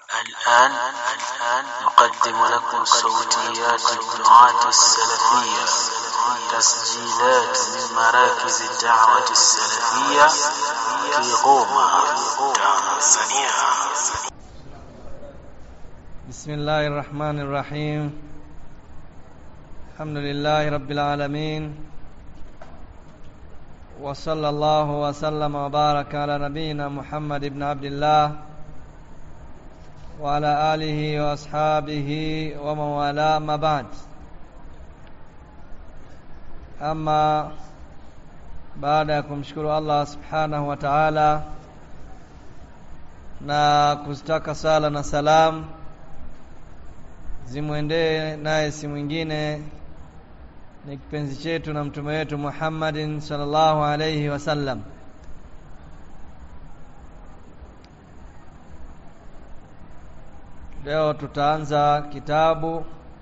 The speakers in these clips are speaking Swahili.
الآن الآن نقدم لكم صوتيات الدعاة السلفية تسجيلات من مراكز الدعوة السلفية في غوما تنزانيا بسم الله الرحمن الرحيم الحمد لله رب العالمين وصلى الله وسلم وبارك على نبينا محمد بن عبد الله وعلى آله وأصحابه ومن والاه ما بعد ama baada ya kumshukuru Allah subhanahu wa ta'ala na kuzitaka sala na salam zimwendee naye si mwingine ni kipenzi chetu na mtume wetu Muhammadin sallallahu alayhi wasallam leo tutaanza kitabu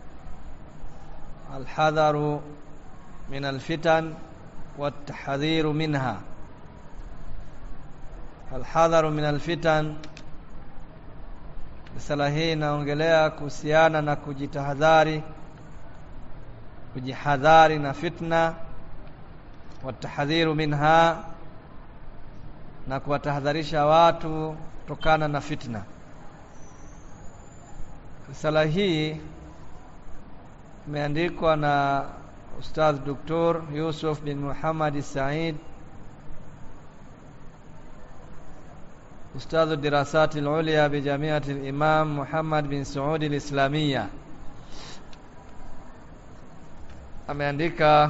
alhadharu min alfitan والتحذير منها الحذر من الفتن risala hii inaongelea kuhusiana na kujitahadhari kujihadhari na fitna watahadhiru minha na kuwatahadharisha watu kutokana na fitna risala hii imeandikwa na Ustadh Dr. Yusuf bin Muhammad Said أستاذ الدراسات العليا بجامعة الإمام محمد بن سعود الإسلامية ameandika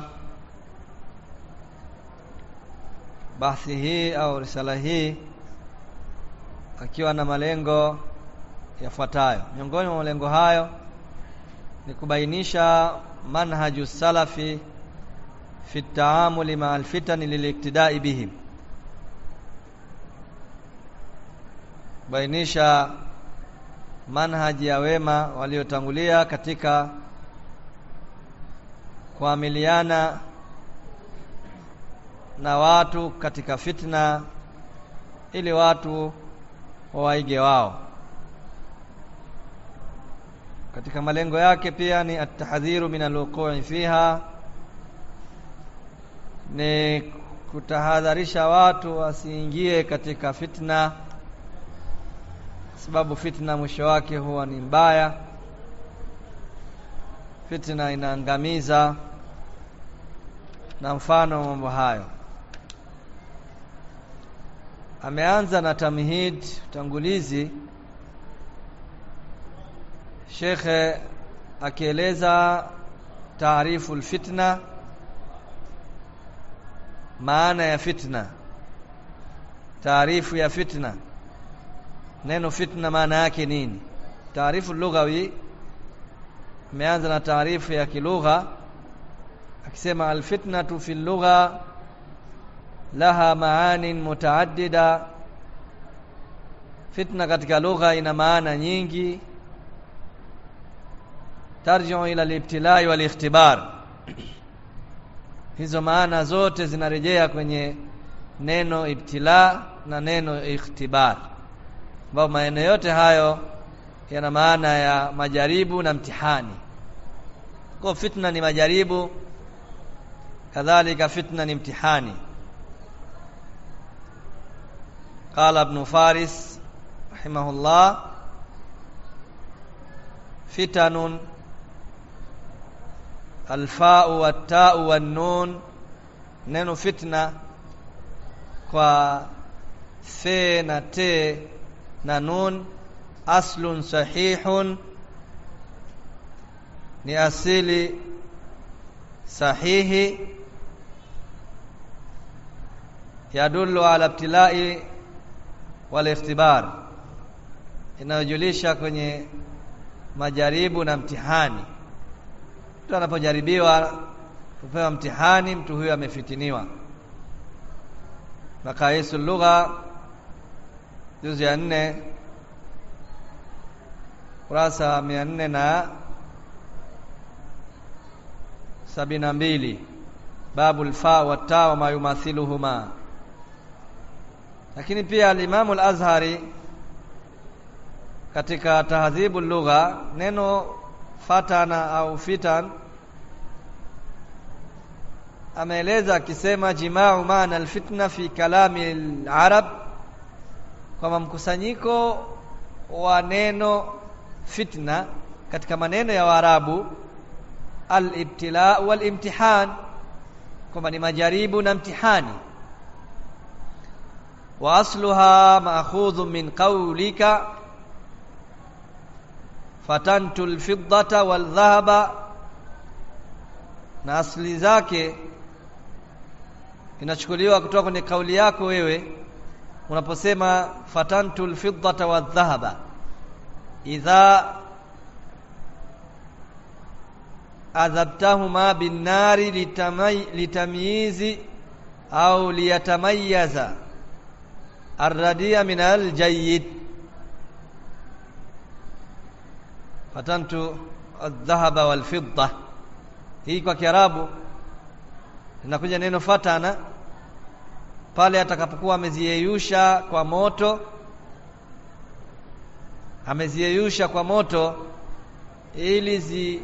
bahthi hii au risala hii akiwa na malengo yafuatayo miongoni mwa malengo hayo ni kubainisha manhaju salafi fi taamuli maa alfitani liliktidai bihim bainisha manhaji ya wema waliotangulia katika kuamiliana na watu katika fitna ili watu wawaige wao katika malengo yake pia ni atahadhiru min alwuqui fiha ni kutahadharisha watu wasiingie katika fitna sababu fitna mwisho wake huwa ni mbaya fitna inaangamiza na mfano mambo hayo ameanza na tamhid utangulizi shekhe akieleza taarifu alfitna maana ya fitna taarifu ya fitna neno fitna maana yake nini taarifu lughawi imeanza na taarifu ya kilugha akisema alfitnatu fi lugha laha maanin mutaaddida fitna katika lugha ina maana nyingi tarjiu ila alibtilai walikhtibar hizo maana zote zinarejea kwenye neno ibtila na neno ikhtibar ambapo maneno yote hayo yana maana ya majaribu na mtihani kwa fitna ni majaribu kadhalika fitna ni mtihani قال ابن فارس رحمه الله فتن الفاء والتاء والنون neno fitna kwa fe na te na nun aslun sahihun ni asili sahihi yadullu ala ibtilai wal ikhtibar inayojulisha kwenye majaribu na mtihani mtu anapojaribiwa kupewa mtihani mtu huyo amefitiniwa makaisu lugha juzi ya nne kurasa mia nne na sabini na mbili babu lfa wata wama yumathiluhuma lakini pia alimamu al-Azhari katika tahdhibu lugha neno fatana au fitan ameeleza akisema jimau maana alfitna fi kalami alarab kwamba mkusanyiko wa neno fitna katika maneno ya Waarabu al-ibtila wal-imtihan kwamba ni majaribu na mtihani wa asluha ma'khudhu min qawlika fatantu al-fiddata wal-dhahaba na asli zake inachukuliwa kutoka kwenye kauli yako wewe unaposema fatantu al-fiddata wal-dhahaba idha adhabtahuma binnari litamyizi au liyatamayyaza arradia min aljayyid fatantu aldhahaba walfidda hii kwa kiarabu linakuja neno fatana pale atakapokuwa ameziyeyusha kwa moto ameziyeyusha kwa moto ili zi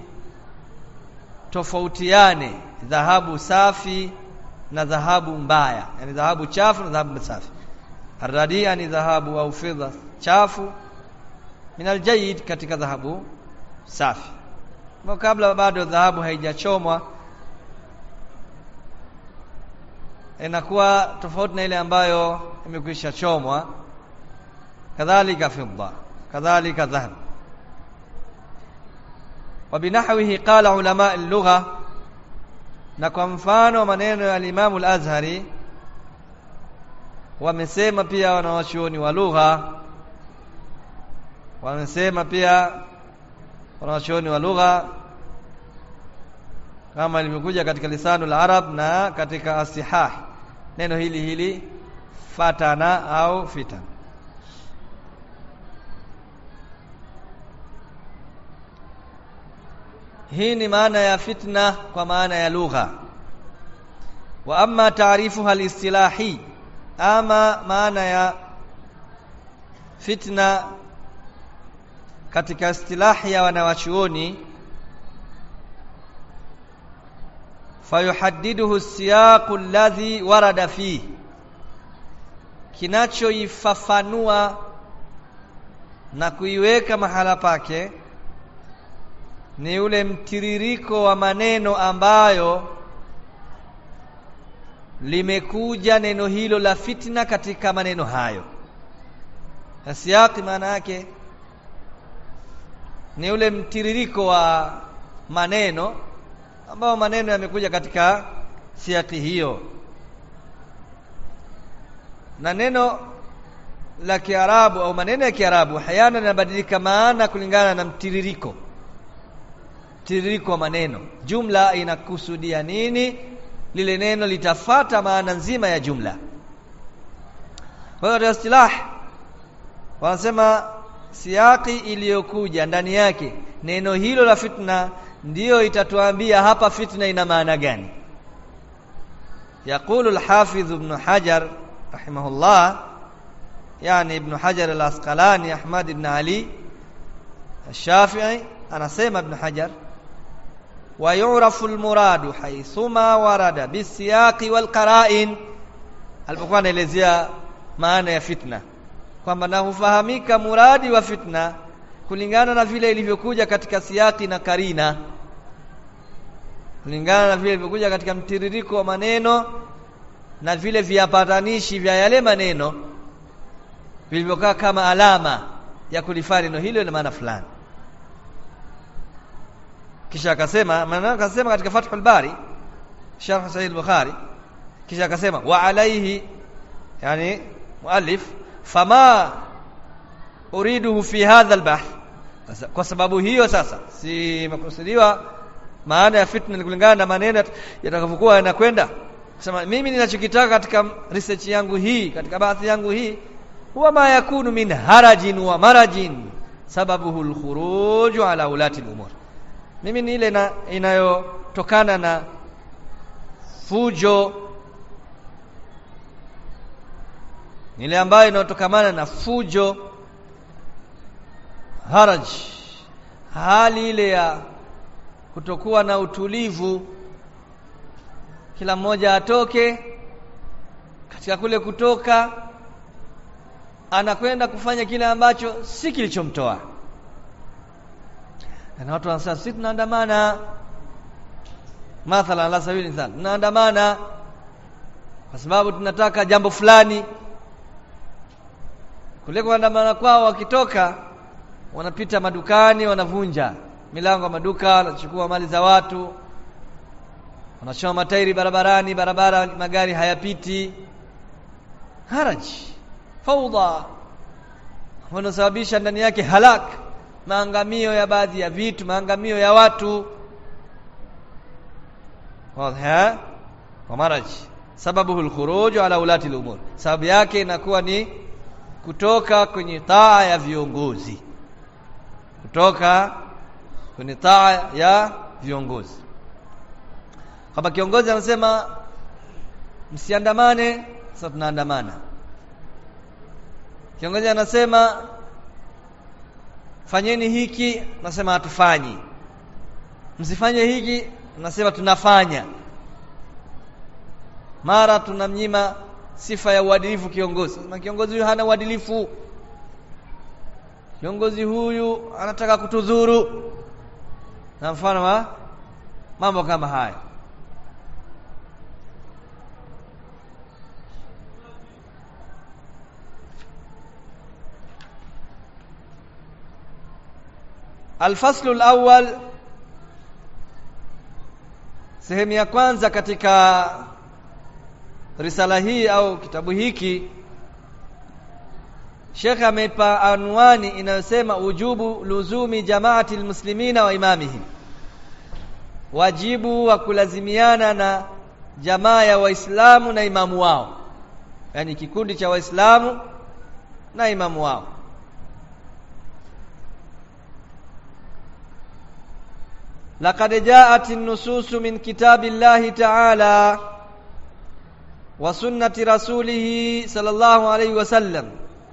tofautiane dhahabu safi na dhahabu mbaya yani dhahabu chafu na dhahabu safi aradia ni dhahabu au fedha chafu min aljayid katika dhahabu safi kwa kabla bado dhahabu haijachomwa inakuwa tofauti na ile ambayo imekwisha chomwa kadhalika fidda kadhalika dhahab وبنحوه قال علماء اللغة na kwa mfano maneno ya Imam al-Azhari wamesema pia wanawachuoni wa lugha wamesema pia wanawachuoni wa lugha kama ilivyokuja katika lisanu al-arab na katika asihah neno hili hili fatana au fitan hii ni maana ya fitna kwa maana ya lugha wa amma taarifuha alistilahi ama maana ya fitna katika istilahi ya wanawachuoni fayuhaddiduhu siyaqu alladhi warada fihi kinachoifafanua na kuiweka mahala pake ni ule mtiririko wa maneno ambayo limekuja neno hilo la fitna katika maneno hayo na siyaki maana yake ni ule mtiririko wa maneno ambao maneno yamekuja katika siaki hiyo na neno la Kiarabu au maneno ya Kiarabu hayana yanabadilika maana kulingana na mtiririko mtiririko wa maneno jumla inakusudia nini lile neno litafata maana nzima ya jumla kwa hiyo katika istilah wanasema siaki iliyokuja ndani yake neno hilo la fitna ndiyo itatuambia hapa fitna ina maana gani يقول الحافظ ابن حجر رحمه الله يعني ابن حجر الأسقلاني أحمد بن علي الشافعي أنا سيما ابن حجر ويعرف المراد حيثما ورد بالسياق والقرائن alipokuwa anaelezea maana ya fitna kwamba na hufahamika muradi wa fitna kulingana na vile ilivyokuja katika siaki na karina kulingana na vile ilivyokuja katika mtiririko wa maneno na vile viapatanishi vya yale maneno vilivyokaa kama alama ya kulifanya neno hilo na maana fulani kisha akasema maana akasema katika Fathul Bari Sharh Sahih al-Bukhari kisha akasema wa alayhi yani muallif fama uriduhu fi hadha al-bahth kwa sababu hiyo sasa si makusudiwa maana ya fitna ni kulingana na maneno yatakavyokuwa yanakwenda sema mimi ninachokitaka katika research yangu hii katika bahthi yangu hii huwa ma yakunu min harajin wa marajin sababuhu al-khuruj ala ulati al-umur mimi ni ile inayotokana na fujo ile ambayo inayotokamana na fujo haraj hali ile ya kutokuwa na utulivu kila mmoja atoke katika kule kutoka anakwenda kufanya kile ambacho si kilichomtoa na watu wanasema sisi tunaandamana mathalan la sabili sana tunaandamana kwa sababu tunataka jambo fulani kule kuandamana kwao wakitoka wanapita madukani wanavunja milango ya maduka wanachukua mali za watu wanachoma matairi barabarani barabara magari hayapiti haraji faudha wanasababisha ndani yake halak maangamio ya baadhi ya vitu maangamio ya watu wazi wa maraji sababu alkhuruj ala ulati al-umur sababu yake inakuwa ni kutoka kwenye taa ya viongozi kutoka kwenye taa ya viongozi kama kiongozi anasema msiandamane sasa tunaandamana kiongozi anasema fanyeni hiki nasema hatufanyi msifanye hiki nasema tunafanya mara tunamnyima sifa ya uadilifu kiongozi na kiongozi huyu hana uadilifu kiongozi huyu anataka kutudhuru na mfano wa mambo kama haya الفصل الأول sehemu ya kwanza katika risala hii au kitabu hiki Sheikh ameipa anwani inayosema ujubu luzumi jamaati almuslimina wa imamihim wajibu wa kulazimiana na jamaa ya waislamu na imamu wao yani kikundi cha waislamu na imamu wao لقد جاءت النصوص من كتاب الله تعالى وسنة رسوله صلى الله عليه وسلم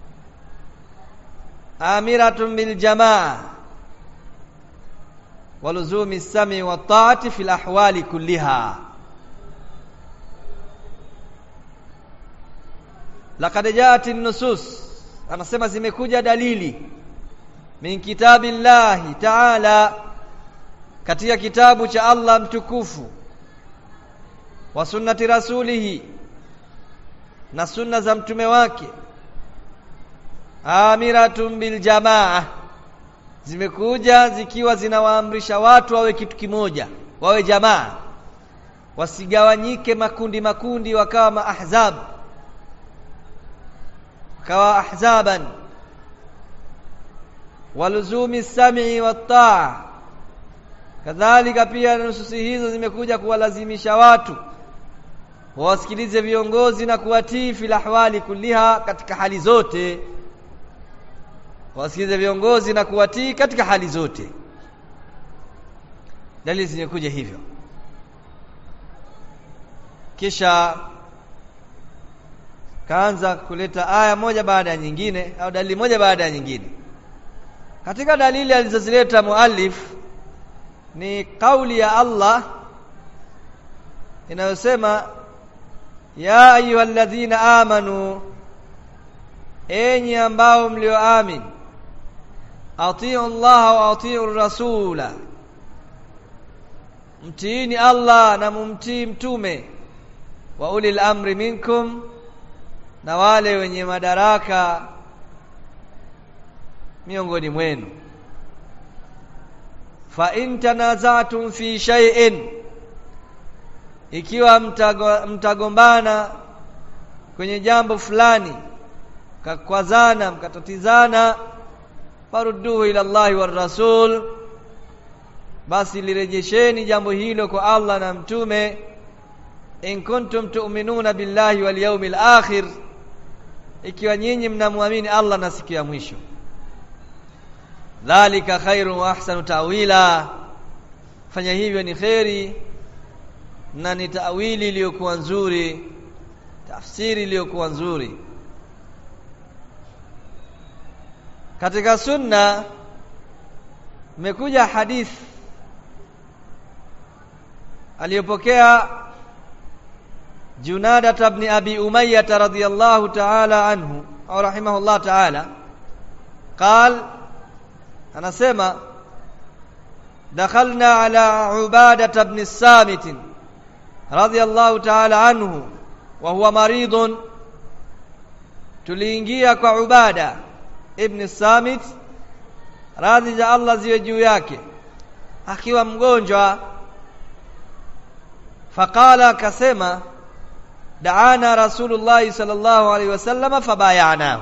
آمرة بالجماعة ولزوم السمع والطاعة في الأحوال كلها لقد جاءت النصوص anasema zimekuja dalili min kitabillahi ta'ala katika kitabu cha Allah mtukufu wa sunnati rasulihi na sunna za mtume wake amiratun bil jamaa zimekuja zikiwa zinawaamrisha watu wawe kitu kimoja wawe jamaa wasigawanyike makundi makundi wakawa maahzab wakawa ahzaban waluzumi sam'i wat-ta'a kadhalika pia nususi hizo zimekuja kuwalazimisha watu wawasikilize viongozi na kuwatii fil ahwali kulliha katika hali zote wasikilize viongozi na kuwatii katika hali zote dalili zimekuja hivyo kisha kaanza kuleta aya moja baada ya nyingine au dalili moja baada ya nyingine katika dalili alizozileta muallif ni kauli ya Allah inayosema ya ayyuhalladhina amanu enyi ambao mlioamini atiu Allah wa atiu rasula mtiini Allah na mumtii mtume wa ulil amri minkum na wale wenye madaraka miongoni mwenu fa in tanazatum fi shay'in ikiwa mtago, mtagombana kwenye jambo fulani kakwazana mkatatizana farudduhu ila Allahi war rasul basi lirejesheni jambo hilo kwa Allah na mtume in kuntum tu'minuna billahi wal yawmil akhir ikiwa nyinyi mnamwamini Allah na siku ya mwisho dhalika khairun wa ahsanu ta'wila fanya hivyo ni kheri na ni tawili iliyokuwa nzuri tafsiri iliyokuwa nzuri katika sunna imekuja hadith aliyopokea Junada ibn Abi Umayyah radhiyallahu ta'ala anhu au rahimahullah ta'ala قال anasema dakhalna ala Ubadah ibn Samit radhiyallahu ta'ala anhu wa huwa maridun tuliingia kwa Ubada ibn Samit radhi za Allah ziwe juu yake akiwa mgonjwa faqala akasema daana rasulullah sallallahu alaihi wasallam fabayanahu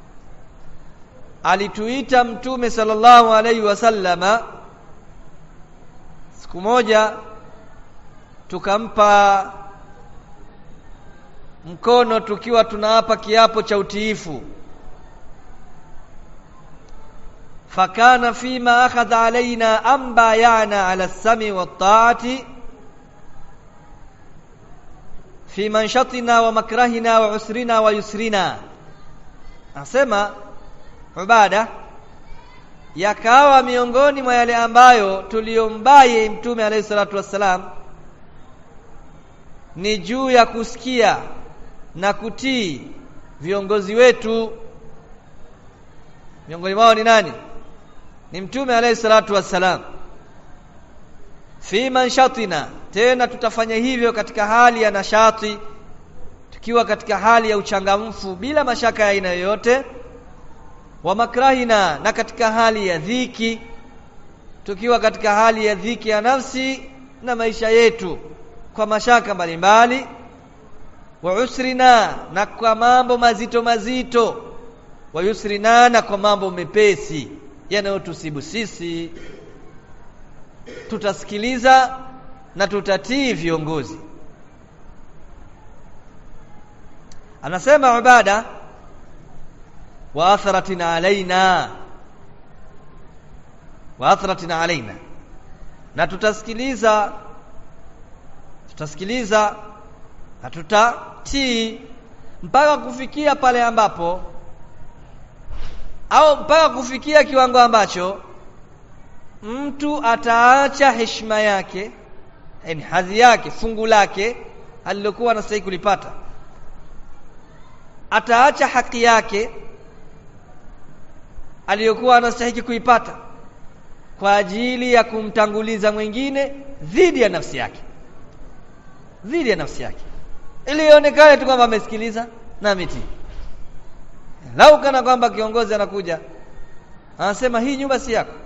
alituita mtume sallallahu alaihi wasallama siku moja tukampa mkono tukiwa tunaapa kiapo cha utiifu fakana fima akhadha alaina an bayana ala sami wat-ta'ati fi manshatina wa makrahina wa usrina wa yusrina asema ubada yakawa miongoni mwa yale ambayo tuliyombaye mtume alayhi salatu wassalam ni juu ya kusikia na kutii viongozi wetu miongoni mwao ni nani ni mtume alayhi salatu wassalam fi manshatina tena tutafanya hivyo katika hali ya nashati tukiwa katika hali ya uchangamfu bila mashaka ya aina yoyote wa makrahina na katika hali ya dhiki tukiwa katika hali ya dhiki ya nafsi na maisha yetu kwa mashaka mbalimbali wa usrina na kwa mambo mazito mazito wa yusrina na kwa mambo mepesi yanayotusibu sisi tutasikiliza na tutatii viongozi anasema ibada wa atharatin alaina wa atharatin alaina na tutasikiliza tutasikiliza na tutatii mpaka kufikia pale ambapo au mpaka kufikia kiwango ambacho mtu ataacha heshima yake yani hadhi yake fungu lake alilokuwa anastahili kulipata ataacha haki yake aliyokuwa anastahili kuipata kwa ajili ya kumtanguliza mwingine dhidi ya nafsi yake dhidi ya nafsi yake ili ionekane tu kwamba amesikiliza na ametii lau kana kwamba kiongozi anakuja anasema hii nyumba si yako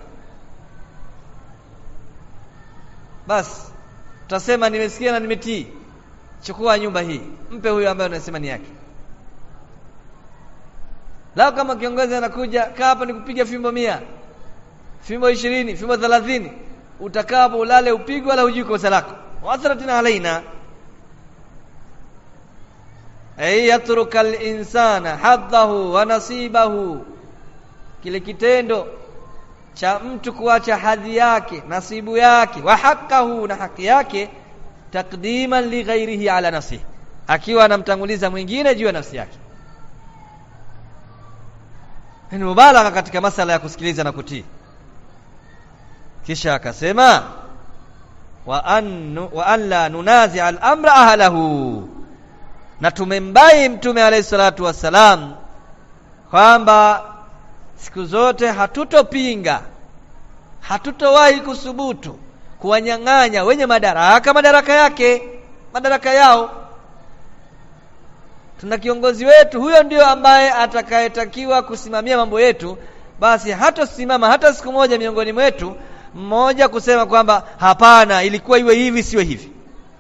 basi tutasema nimesikia na nimetii chukua nyumba hii mpe huyo ambaye unasema ni yake lao kama kiongozi anakuja kaa hapa nikupiga fimbo mia fimbo ishirini fimbo thelathini utakapo ulale upigwe wala hujui kosa lako wathratina alaina ay yatruka al-insana haddahu wa nasibahu kile kitendo cha mtu kuacha hadhi yake nasibu yake wa hakahu na haki yake takdiman li ghairihi ala nafsihi akiwa anamtanguliza mwingine juu ya nafsi yake ni mubalagha katika masala ya kusikiliza na kutii kisha akasema wa an wa an la nunazi al-amra ahlahu na tumembai mtume alayhi salatu wassalam kwamba siku zote hatutopinga hatutowahi kusubutu kuwanyang'anya wenye madaraka madaraka yake madaraka yao tuna kiongozi wetu huyo ndio ambaye atakayetakiwa kusimamia mambo yetu basi hatosimama hata siku moja miongoni mwetu mmoja kusema kwamba hapana ilikuwa iwe hivi siwe hivi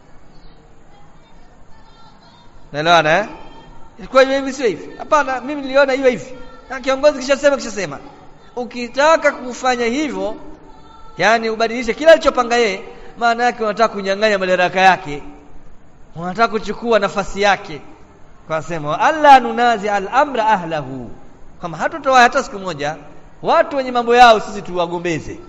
naelewana eh ilikuwa iwe hivi siwe hivi hapana mimi niliona iwe hivi na kiongozi kishasema kishasema ukitaka kufanya hivyo yani ubadilishe kila alichopanga yeye maana yake unataka kunyang'anya madaraka yake unataka kuchukua nafasi yake kwa sema alla nunazi al-amra ahlahu kama hatutoa hata siku moja watu wenye mambo yao sisi tuwagombeze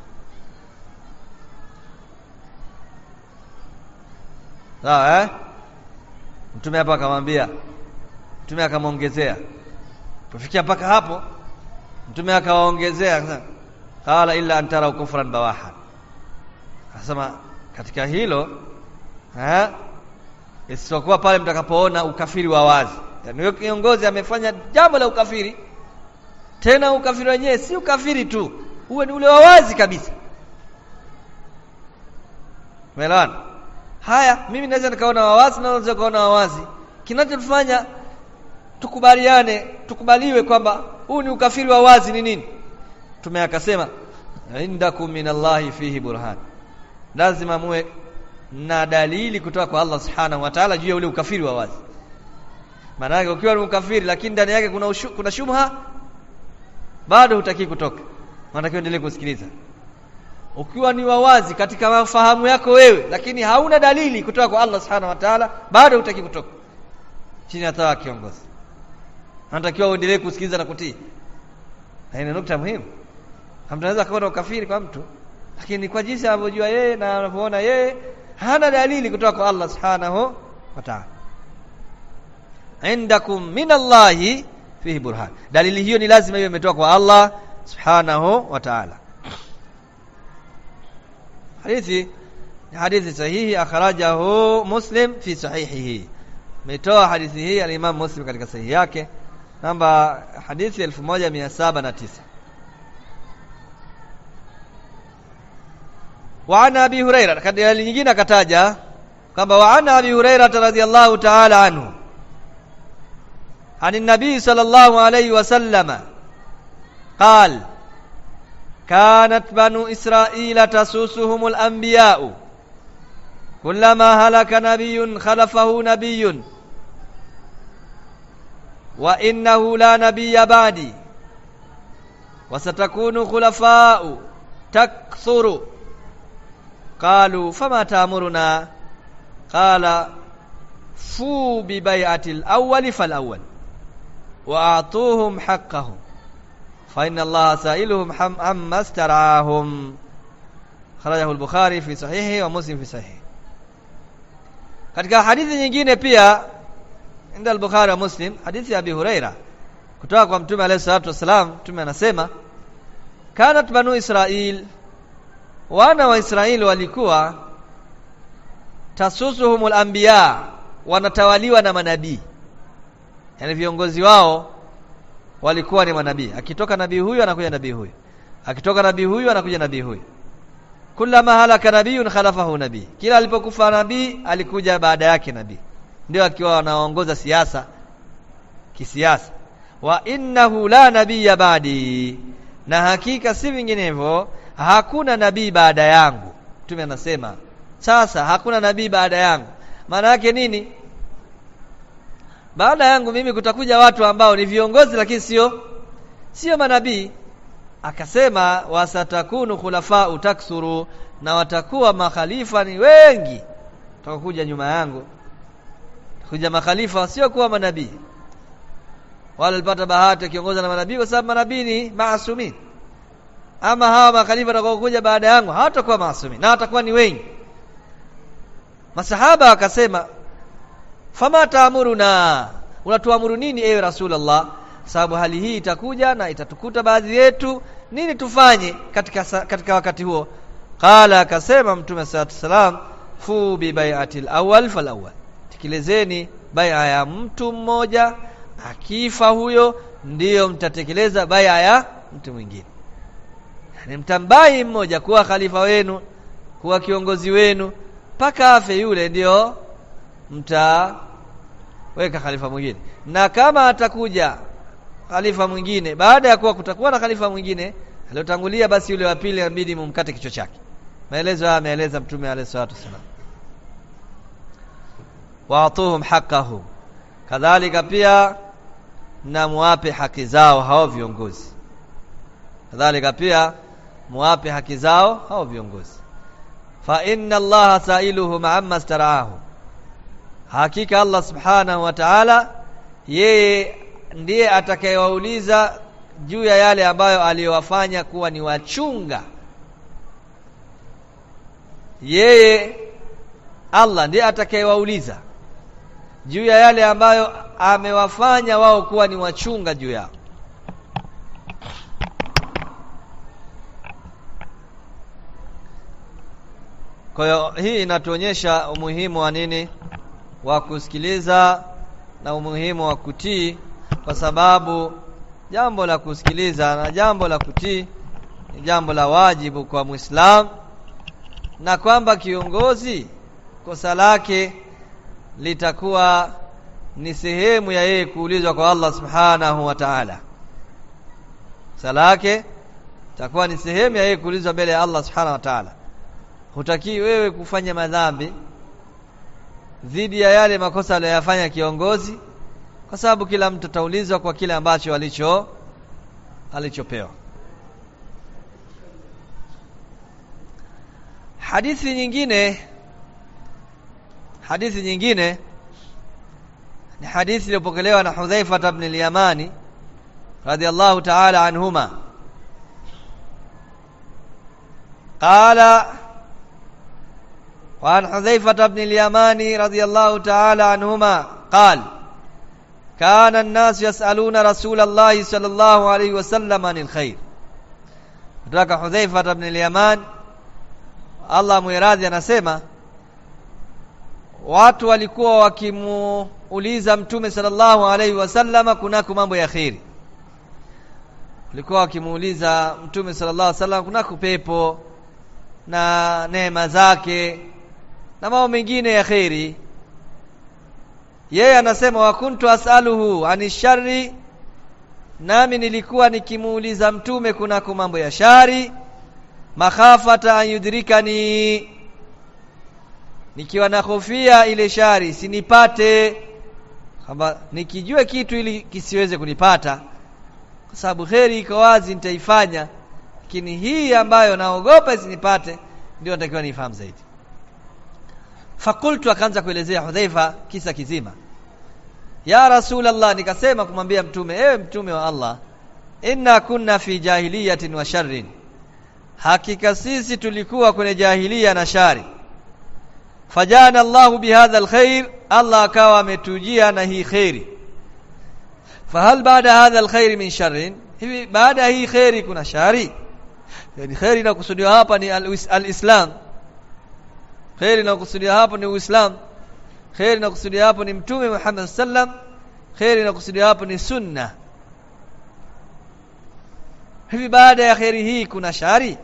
sawa eh mtume hapa akamwambia mtume akamwongezea kufikia mpaka hapo mtume akawaongezea qala illa an taraw kufran bawahan anasema katika hilo eh isipokuwa pale mtakapoona ukafiri wa wazi yani huyo kiongozi amefanya jambo la ukafiri tena ukafiri wenyewe si ukafiri tu uwe ni ule wa wazi kabisa Umeelewana? Haya, mimi naweza nikaona wawazi na unaweza kuona wawazi. Kinachotufanya tukubaliane, tukubaliwe kwamba huu ni ukafiri wa wazi ni nini? Tume akasema indakum minallahi fihi burhan. Lazima muwe na dalili kutoka kwa Allah Subhanahu wa Ta'ala juu ya ule ukafiri wa wazi. Maana yake ukiwa ni ukafiri lakini ndani yake kuna ushu, kuna shubha bado hutaki kutoka. Unatakiwa endelee kusikiliza ukiwa ni wawazi katika mafahamu yako wewe lakini hauna dalili kutoka kwa Allah Subhanahu wa Ta'ala bado hutaki kutoka chini ya taa kiongozi anatakiwa uendelee kusikiliza na kutii na ni nukta muhimu hamtaweza kuona ukafiri kwa mtu lakini kwa jinsi anavyojua yeye na anavyoona yeye hana dalili kutoka kwa Allah Subhanahu wa Ta'ala indakum minallahi fihi burhan dalili hiyo ni lazima iwe imetoka kwa Allah Subhanahu wa Ta'ala hadithi ni hadithi sahihi akhrajahu Muslim fi sahihihi ametoa hadithi hii al-Imam Muslim katika sahihi yake namba hadithi 1709 وعن ابي هريره katika nyingine akataja kwamba وعن ابي هريره رضي الله تعالى عنه عن النبي صلى الله عليه وسلم قال كانت بنو إسرائيل تسوسهم الأنبياء كلما هلك نبي خلفه نبي وإنه لا نبي بعدي وستكون خلفاء تكثر قالوا فما تأمرنا قال فو ببيعة الأول فالأول وأعطوهم حقهم فإن الله سائلهم عما استرعاهم خرجه البخاري في صحيحه ومسلم في صحيحه katika hadithi nyingine pia inda al-Bukhari wa Muslim hadithi ya Abi Huraira kutoka kwa Mtume alayhi salatu wasalam Mtume anasema kanat banu Israil wana wa Israeli walikuwa tasusuhumul anbiya wanatawaliwa na manabii yani viongozi wao walikuwa ni manabii akitoka nabii huyu anakuja nabii huyu akitoka nabii huyu anakuja nabii huyu kullama halaka nabiyun khalafahu nabii kila alipokufa nabii alikuja baada yake nabii ndio akiwa anaongoza siasa kisiasa wa innahu la nabiyya ba'di na hakika si vinginevyo hakuna nabii baada yangu mtume anasema sasa hakuna nabii baada yangu maana yake nini baada yangu mimi kutakuja watu ambao ni viongozi lakini sio sio manabii akasema wasatakunu khulafa taksuru na watakuwa makhalifa ni wengi watakuja nyuma yangu kuja makhalifa sio kuwa manabii wala walipata bahati kiongoza na manabii kwa sababu manabii ni maasumin ama hawa makhalifa watakaokuja baada yangu hawatakuwa maasumin na watakuwa ni wengi masahaba wakasema fama taamuruna unatuamuru nini ewe rasulullah sababu hali hii itakuja na itatukuta baadhi yetu nini tufanye katika katika wakati huo qala akasema mtume sallallahu salam fu bi bai'atil awwal fal awwal tekelezeni bai'a ya mtu mmoja akifa huyo ndiyo mtatekeleza bai'a ya mtu mwingine yani mtambai mmoja kuwa khalifa wenu kuwa kiongozi wenu mpaka afe yule ndiyo mtaweka khalifa mwingine na kama atakuja khalifa mwingine baada ya kuwa kutakuwa na khalifa mwingine aliyotangulia basi yule wa pili inabidi mumkate kichwa chake maelezo haya ameeleza mtume alayhi salatu wasallam waatuhum haqqahum kadhalika pia na muwape haki zao hao viongozi kadhalika pia muwape haki zao hao viongozi fa inna allaha sailuhum amma staraahu hakika allah subhanahu wa ta'ala yeye ndiye atakayewauliza juu ya yale ambayo aliyowafanya kuwa ni wachunga yeye Allah ndiye atakayewauliza juu ya yale ambayo amewafanya wao kuwa ni wachunga juu yao kwa hiyo hii inatuonyesha umuhimu wa nini wa kusikiliza na umuhimu wa kutii kwa sababu jambo la kusikiliza na jambo la kutii ni jambo la wajibu kwa Muislam na kwamba kiongozi kosa lake litakuwa ni sehemu ya yeye kuulizwa kwa Allah Subhanahu wa Ta'ala. Kosa lake itakuwa ni sehemu ya yeye kuulizwa mbele ya Allah Subhanahu wa Ta'ala. Hutaki wewe kufanya madhambi dhidi ya yale makosa aliyoyafanya kiongozi kwa sababu kila mtu ataulizwa kwa kile ambacho alicho alichopewa. Hadithi nyingine hadithi nyingine ni hadithi iliyopokelewa na Hudhaifa ibn al-Yamani radiyallahu ta'ala anhuma قال وعن حذيفة بن اليماني رضي الله تعالى عنهما قال كان الناس يسألون رسول الله صلى الله عليه وسلم عن الخير kutoka Hudhaifa ibn al-Yaman Allah muiradhi anasema watu walikuwa wakimuuliza mtume sallallahu alaihi wasallama kunako mambo ya kheri walikuwa wakimuuliza mtume sallallahu alaihi wasallam kunako pepo na neema zake na mambo mengine ya kheri yeye anasema wa kuntu asaluhu ani shari nami nilikuwa nikimuuliza mtume kunako mambo ya shari makhafata an yudrikani nikiwa na hofia ile shari sinipate kwamba nikijua kitu ili kisiweze kunipata kwa sababu kheri iko wazi nitaifanya lakini hii ambayo naogopa isinipate ndio natakiwa nifahamu zaidi fakultu akaanza kuelezea Hudhaifa kisa kizima ya Rasulullah nikasema kumwambia mtume ewe mtume wa Allah inna kunna fi jahiliyatin wa sharrin hakika sisi tulikuwa kwenye jahilia na shari fajana Allahu bihadha alkhair Allah akawa ametujia na hii khairi fahal baada hadha alkhair min sharrin hivi baada ya hii khairi kuna shari yani khairi inakusudiwa hapa ni alislam khairi inakusudiwa hapo ni uislam khairi inakusudiwa hapo ni mtume Muhammad sallam khairi inakusudiwa hapo ni sunna hivi baada ya khairi hii kuna shari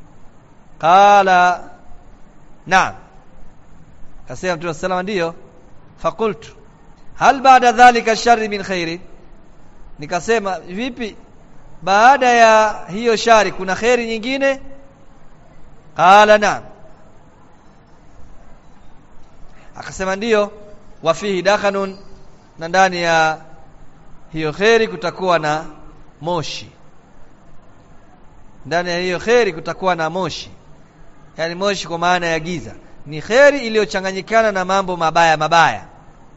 qala naam kasema mtume sallam ndiyo fakultu hal baada dhalika shari min khairi nikasema vipi baada ya hiyo shari kuna khairi nyingine qala naam akasema ndiyo wafihi dakhanun na ndani ya hiyo kheri kutakuwa na moshi ndani ya hiyo kheri kutakuwa na moshi yani moshi kwa maana ya giza ni kheri iliyochanganyikana na mambo mabaya mabaya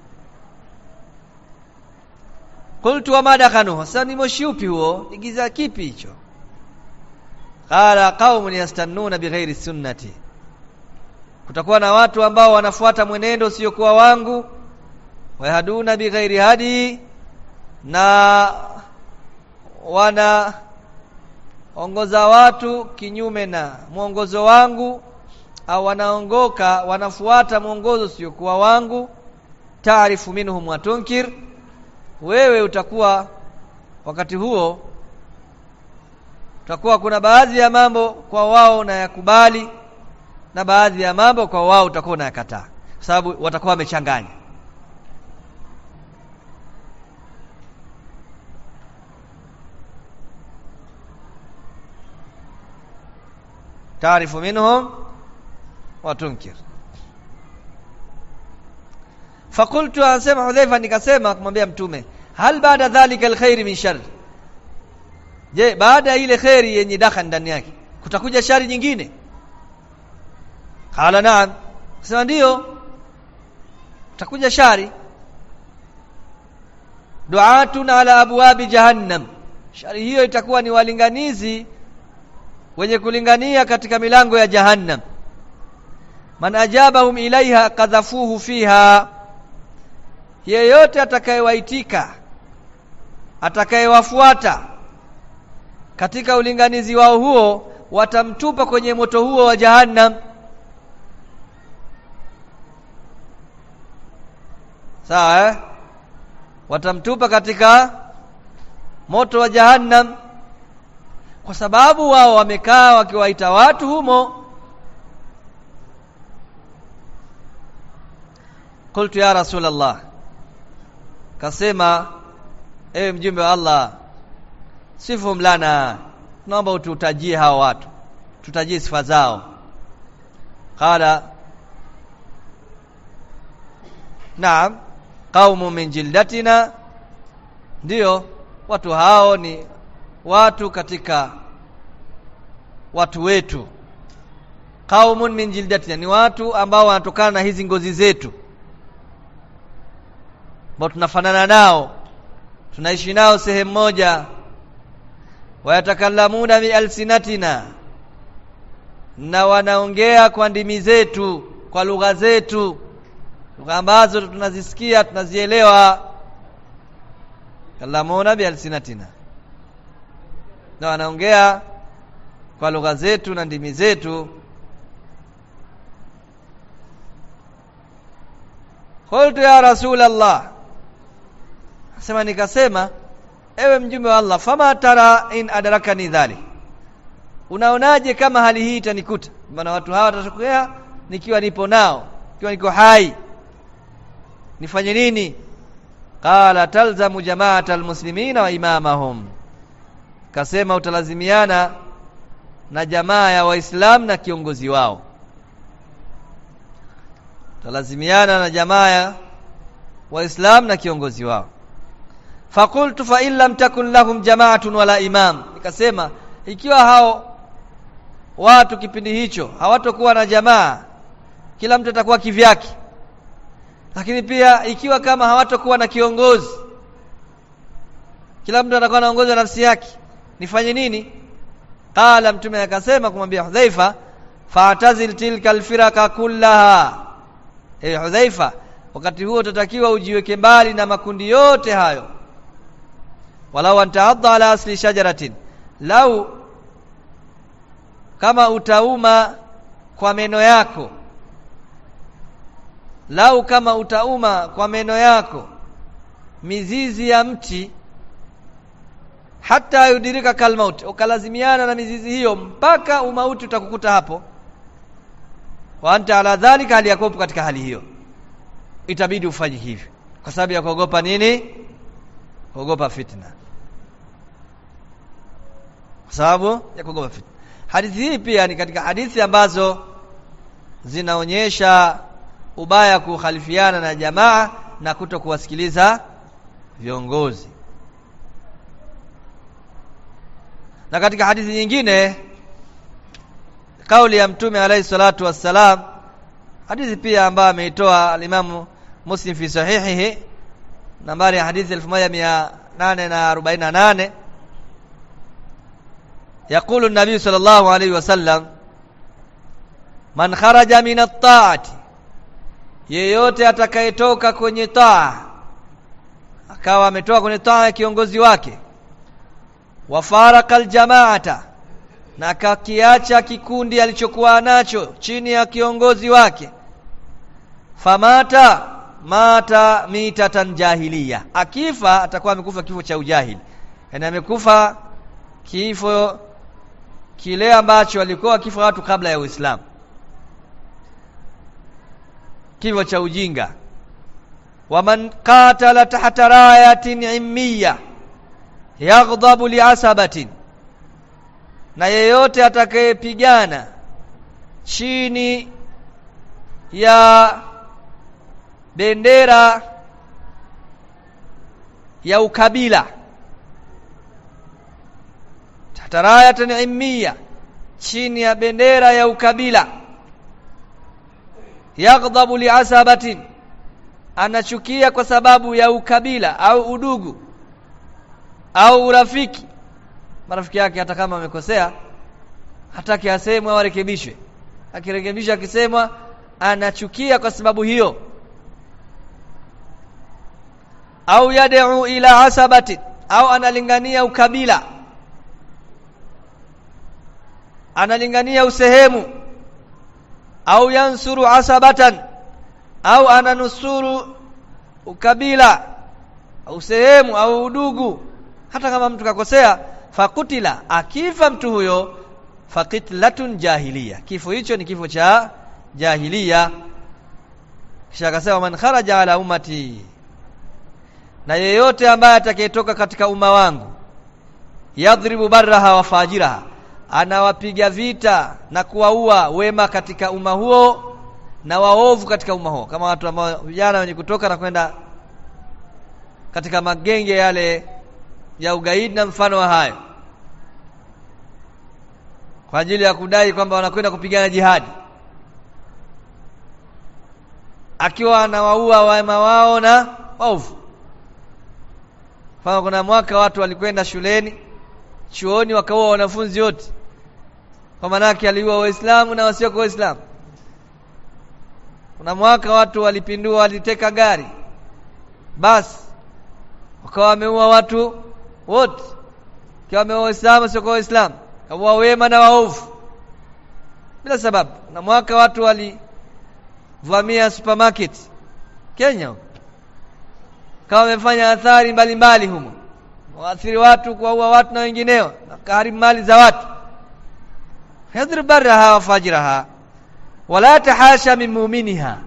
qultu wa madakhanuhu sasa ni moshi upi huo ni giza kipi hicho qala qaumun yastannuna bighairi sunnati kutakuwa na watu ambao wanafuata mwenendo usiokuwa wangu wayahaduna bighairi hadi na wana ongoza watu kinyume na mwongozo wangu au wanaongoka wanafuata mwongozo usiokuwa wangu taarifu minhum watunkir wewe utakuwa wakati huo utakuwa kuna baadhi ya mambo kwa wao na yakubali na baadhi ya mambo kwa wao utakuwa unayakataa kwa sababu watakuwa wamechanganya taarifu minhum wa tunkir fakultu anasema Hudhaifa nikasema kumwambia mtume hal baada dhalika alkhair min shar je baada ya ile khairi yenye dakha ndani yake kutakuja shari nyingine qala naam sema ndio utakuja shari duatun ala abwabi jahannam shari hiyo itakuwa ni walinganizi wenye kulingania katika milango ya jahannam man ajabahum ilaiha kadhafuhu fiha yeyote atakayewaitika atakayewafuata katika ulinganizi wao huo watamtupa kwenye moto huo wa jahannam sawa eh? watamtupa katika moto wa jahannam kwa sababu wao wamekaa wakiwaita watu humo qultu ya rasulullah kasema ewe mjumbe wa Allah sifum lana naomba ututajie hao watu tutajie sifa zao qala naam qaumu min jildatina ndio watu hao ni watu katika watu wetu qaumun min jildatina ni watu ambao wanatokana na hizi ngozi zetu ambao tunafanana nao tunaishi nao sehemu moja wayatakallamuna bi alsinatina na wanaongea kwa ndimi zetu kwa lugha zetu lugha ambazo tunazisikia tunazielewa kallamuna bi alsinatina na wanaongea kwa lugha zetu na ndimi zetu qultu ya rasul allah sema nikasema ewe mjumbe wa Allah fama tara in adarakani dhalik unaonaje kama hali hii itanikuta maana watu hawa watatokea nikiwa nipo nao nikiwa niko hai nifanye nini qala talzamu jama'ata almuslimina wa imamahum kasema utalazimiana na jamaa ya waislamu na kiongozi wao utalazimiana na jamaa ya waislamu na kiongozi wao fakultu fa in lam takun lahum jama'atun wala imam nikasema ikiwa hao watu kipindi hicho hawatokuwa na jamaa kila mtu atakuwa kivyake lakini pia ikiwa kama hawatokuwa na kiongozi kila mtu atakuwa anaongoza nafsi yake nifanye nini qala mtume akasema kumwambia Hudhaifa fa'tazil tilka alfiraka kullaha eh Hudhaifa wakati huo utatakiwa ujiweke mbali na makundi yote hayo walau antaadha ala asli shajaratin lau kama utauma kwa meno yako lau kama utauma kwa meno yako mizizi ya mti hata yudirika kalmaut ukalazimiana na mizizi hiyo mpaka umauti utakukuta hapo wa anta ala dhalika hali yakopo katika hali hiyo itabidi ufanye hivyo kwa sababu ya kuogopa nini kuogopa fitna kwa sababu ya kuogopa fitna hadithi hii pia ni katika hadithi ambazo zinaonyesha ubaya kukhalifiana na jamaa na kuto kuwasikiliza viongozi na katika hadithi nyingine kauli ya mtume alayhi salatu wassalam hadithi pia ambayo ameitoa alimamu Muslim fi sahihihi nambari ya hadithi 1848 يقول النبي صلى الله عليه وسلم man kharaja min at-ta'ati yeyote atakayetoka kwenye taa akawa ametoka kwenye taa ya kiongozi wake wafaraka aljamaata na akakiacha kikundi alichokuwa nacho chini ya kiongozi wake famata mata mitatan jahiliya akifa atakuwa amekufa kifo cha ujahili yani amekufa kifo kile ambacho walikuwa wakifa watu kabla ya Uislamu kifo cha ujinga waman qatala tahta rayatin immiya yaghdhabu liasabatin na yeyote atakayepigana chini ya bendera ya ukabila tahta rayatin immiya chini ya bendera ya ukabila yaghdhabu liasabatin anachukia kwa sababu ya ukabila au udugu au urafiki marafiki yake hata kama amekosea hataki asemwe au arekebishwe akirekebishwa akisemwa anachukia kwa sababu hiyo au yad'u ila asabatin au analingania ukabila analingania usehemu au yansuru asabatan au ananusuru ukabila au sehemu au udugu hata kama mtu kakosea fakutila akifa mtu huyo fakitlatun jahiliya kifo hicho ni kifo cha jahiliya kisha akasema man kharaja ala ummati na yeyote ambaye atakayetoka katika umma wangu yadhribu barraha wa fajiraha anawapiga vita na kuwaua wema katika umma huo na waovu katika umma huo kama watu ambao vijana wenye kutoka na kwenda katika magenge yale ya ugaidi na mfano wa hayo kwa ajili ya kudai kwamba wanakwenda kupigana jihadi akiwa anawaua wema wao na waovu Mfano kuna mwaka watu walikwenda shuleni chuoni wakaua wanafunzi wote kwa maanake aliua waislamu na wasio kwa waislamu kuna mwaka watu walipindua waliteka gari basi wakawa wameua watu wote kiwa wameua waislamu sio kwa waislamu kaua wema na waovu bila sababu na mwaka watu walivamia supermarket Kenya kama wamefanya athari mbalimbali humo waathiri watu kuwaua watu na wengineo na kaharibu mali za watu yadhir barraha wa fajiraha wala tahasha min mu'miniha